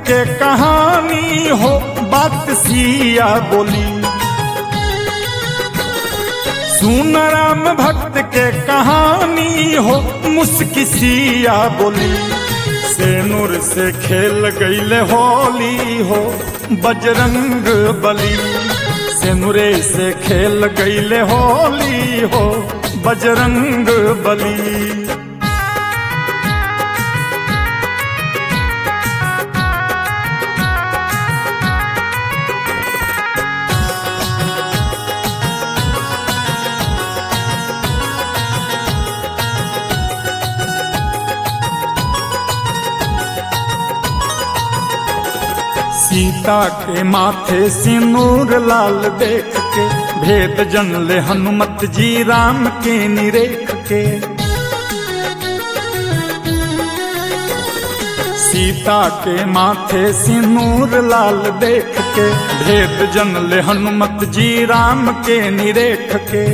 के कहानी हो बात सिया बोली सुन राम भक्त के कहानी हो मुस्की सिया बोली सेनुर से खेल गईले होली हो बजरंग बली सेनुरे से खेल गईले होली हो बजरंग बली सीता के माथे सिनूर लाल देख के भेद जन ले हनुमत जी राम के निरेख के सीता के माथे सिनूर लाल देख के भेद जन ले हनुमत जी राम के निरेख के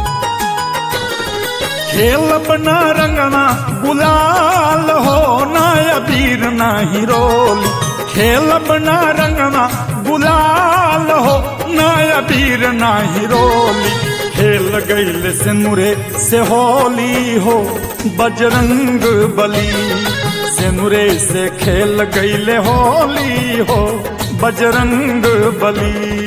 खेल बना रंगना गुलाल हो ना अबीर ना हिरोली खेल बना रंगना गुलाल हो ना अबीर ना हिरोली खेल गईल से मुरे से होली हो बजरंग बली से मुरे से खेल गईल होली हो बजरंग बली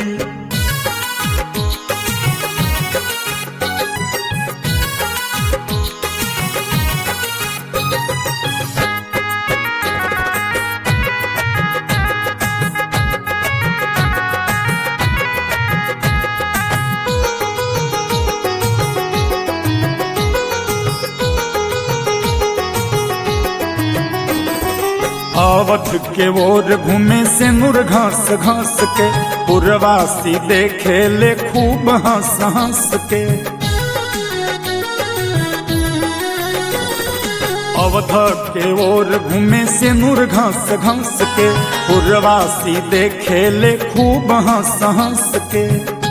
अवध के ओर घूमे से नूर घास घास के पुरवासी देखे ले खूब हंस हंस के अवध के ओर घूमे से नूर घास घास के पुरवासी देखे ले खूब हंस हंस के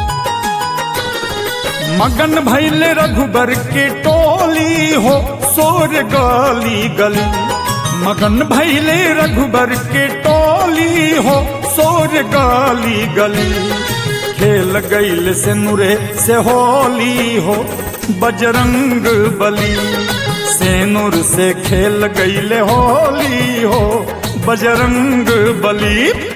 मगन भैले रघुबर के टोली हो सोर गली गली मगन भैले रघुबर के टोली हो सोर गाली गली खेल गईल से नुरे से होली हो बजरंग बली सेनुर से खेल गईल होली हो बजरंग बली